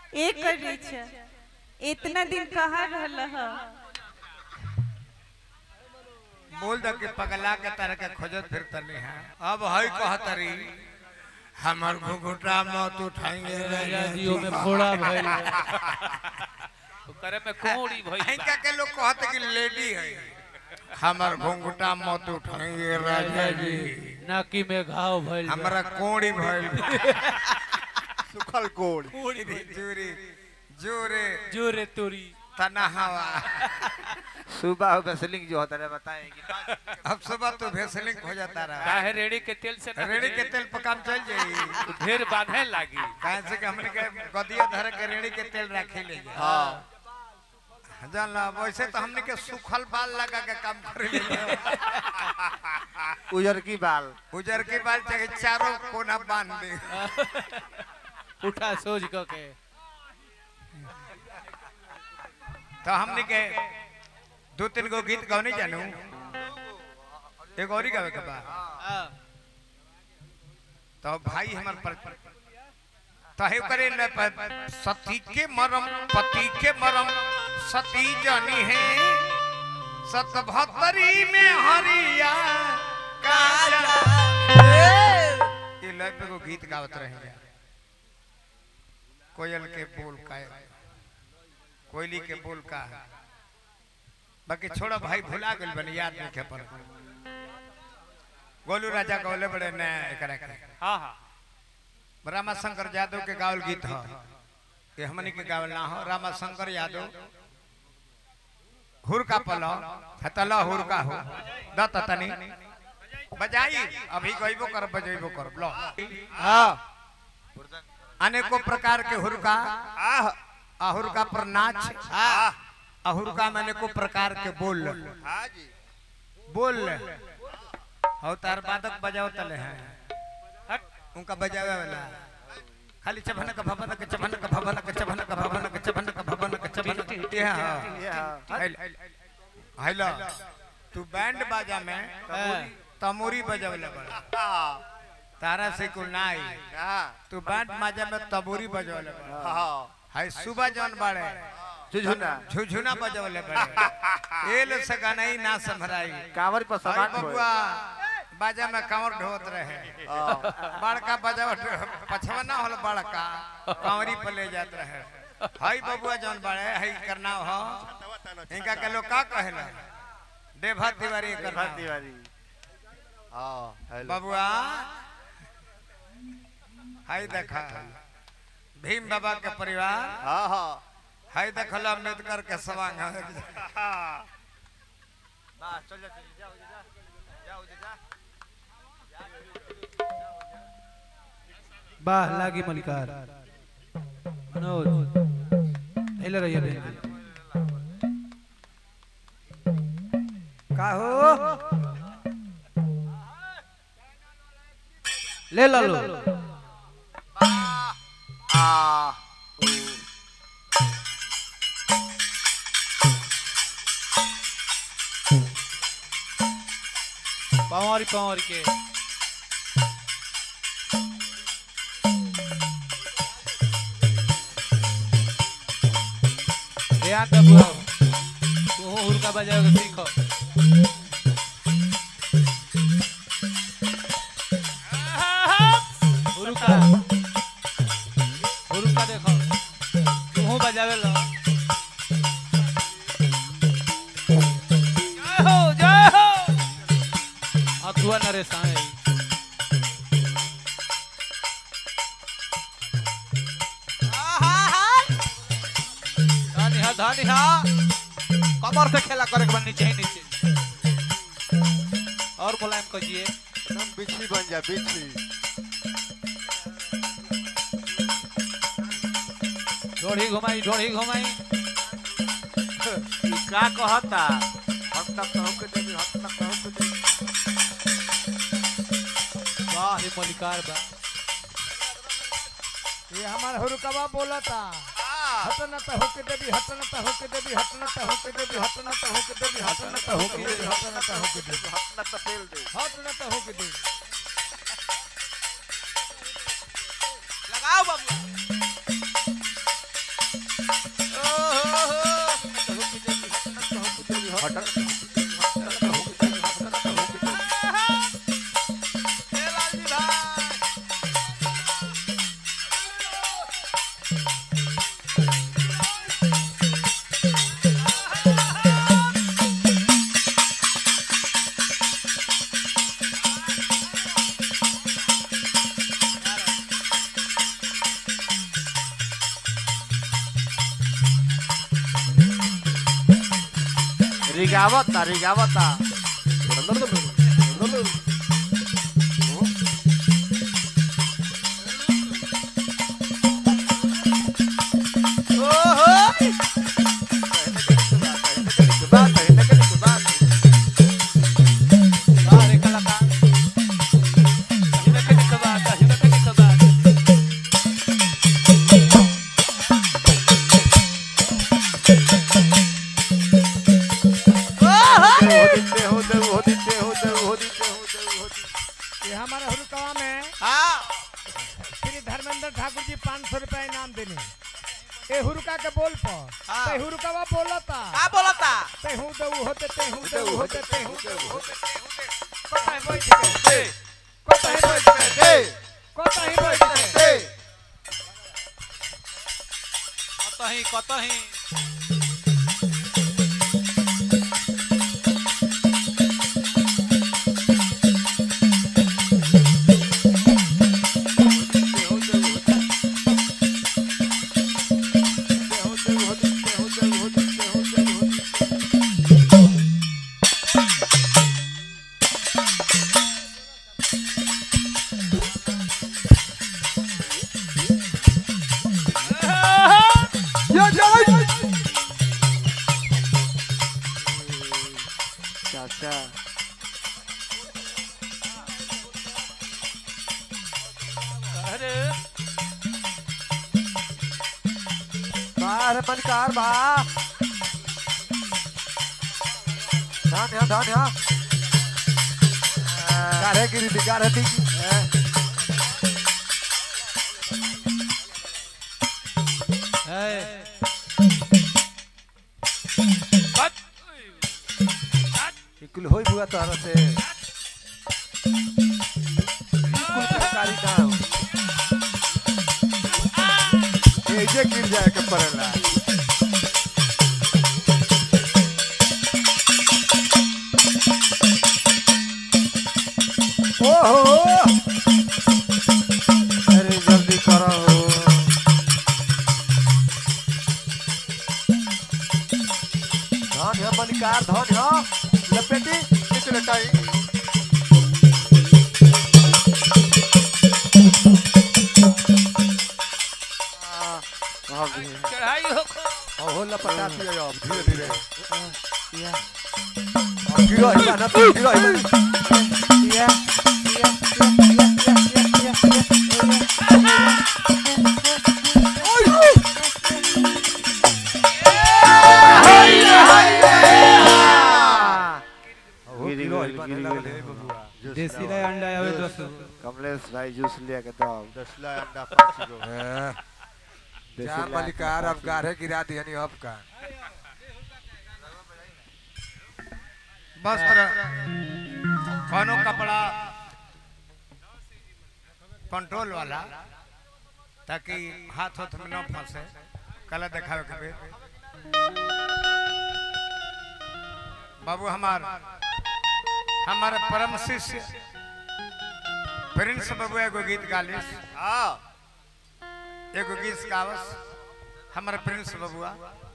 एक रीछ इतना दिन कहाँ रहल ह बोल द के पगला के तरह के खोजत फिरतनी है अब हई कहतरी हमर घुघुटा मत उठाएंगे जियो में फोड़ा भइल करे में कोड़ी भइल इनका के लोग कहते कि लेडी है हमर घुंघुटा मत उठाएंगे राजा जी नाकी में घाव भइल हमरा कोड़ी भइल सुखल कोड़ जोरे जोरे जोरे तोरी तना हवा सुबह हो बेसलिंग जो होता है बताएंगे अब सुबह तो भेसलिंग हो जाता रहा काहे रेड़ी के तेल से ना रेड़ी के तेल पर काम चल जाई तो ढेर बांधे लागी काहे से कि हमने के गदिया धर के रेड़ी के तेल रखे ले जाए हाँ जान ला वैसे तो हमने के सूखल बाल लगा के काम कर ले उजर की बाल उजर के बाल चाहे चारों कोना बांध दे उठा सोच क के तो हमने के दो तीन गो गीत गौनी जानू एक और ही गावे के बा हाँ। तो भाई हमार पर तहे करे न प- सती के मरम पति के मरम सती जानी है सतभतरी में हरिया काजा ये लय पे को गीत गावत रहे कोयल के बोल का कोयली के बोल का बाकी छोड़ा भाई भुला गेल बनी याद नहीं खे पर गोलू राजा गौले बड़े ने एकरा के हाँ हाँ रामा शंकर यादव के गावल गीत ह ये हमनी के गावल ना हो रामा शंकर यादव हुरका पलो हतला हुरका हो दत तनी बजाई अभी गइबो कर बजइबो कर लो हाँ अनेकों प्रकार के हुरका आह अहुरका पर नाच आह अहुरका में अनेकों प्रकार के बोल हाँ जी बोल हो तार बादक बजाओ तले हैं हट उनका बजावे वाला खाली चभन का भवन का चभन का भवन का चभन का भवन का चभन का भवन का चभन का ये हां हेलो तू बैंड बाजा में तमोरी बजावले बड़ा तारा से कुल ना आई तू बैंड बाजा में तबोरी बजावले बड़ा हाय सुबह जौन बाड़े झुझुना झुझुना बजावले बड़े एल से गाना ही ना संभराई कांवर पर हाय समान बबुआ बाजा में कांवर ढोत रहे बड़का बजावट पछवा ना होल बड़का कांवरी पर ले जात रहे हई बबुआ जौन बड़े हई करना हो इनका के लोग का कहेला देभा तिवारी करना तिवारी हाँ हेलो बबुआ हई देखा भीम बाबा के परिवार हाँ हाँ हई देखल अम्बेडकर के सवांग चल जा जाओ जा जाओ जा वाह लागी मलिकार मनोज हेले रहिए बहन का हो ले ला लो आ पवारी पवारी के ध्यान दे बुआ तू हुरका बजाओगे सीखो हुरका हुरका देखो तू बजावे लो जय हो जय हो अथुआ नरेश आए धानी हा धानी हा कमर से खेला करे के बा नीचे ही नीचे और मुलायम कहिए एकदम बिछी बन जा बिछी ढोड़ी घुमाई ढोड़ी घुमाई ई का कहता हम तक तो होके देवी हम तक तो होके देवी वाह रे मलिकार बा ये हमार हुरकवा बोलता हटन त होके देवी हटन त होके देवी हटन त होके देवी हटन त होके देवी हटन त होके देवी हटन त होके देवी हटना तो तेल दे हटन त होके देवी लगाओ बाबू ए लालजी भाई रिगावता रिगावता अरे कलाकार कहीं कहीं कबा कहीं कहीं कबा ये हमारे हुरुकवा में हां श्री धर्मेंद्र ठाकुर जी पाँच सौ रुपया इनाम देने ए हुरुका के बोल पर हाँ। ते हुरुकवा बोलता का बोलता ते हूँ दे ऊ होते ते हूँ दे ऊ होते ते हूँ दे ऊ होते कोताही बैठ के ए कोताही बैठ के कोताही बैठ के कतही कतही चाचा अरे बाहर मलकार बा ध्यान ध्यान ध्यान ध्यान गारे गिरी दी गारे दी ए इकुल होई बुआ तारा से इकुल कारी दाम ए जे गिर जाए के पड़ेला ओहो अरे जल्दी करो धन है मलिकार धन है लपेटी इस लटाई आ, भाग गई। चढ़ाई हो और हो लपटाती है अब धीरे धीरे अब गिरो ही ना तो गिरो ही गिरो ही बने लगले बबुआ देसी लाई अंडा आवे दस कमलेश भाई जूस लिया के दो दसला अंडा पाँच गो चार मलिकार अब गाढ़े गिरा दिया नहीं अब का वस्त्र कोनो कपड़ा कंट्रोल वाला ताकि हाथ हाथ में न फंसे कला दिखावे के बेर बाबू हमार हमारे परम शिष्य प्रिंस बाबू एगो गीत गालिस एगो गीत गावस हमारे प्रिंस बबुआ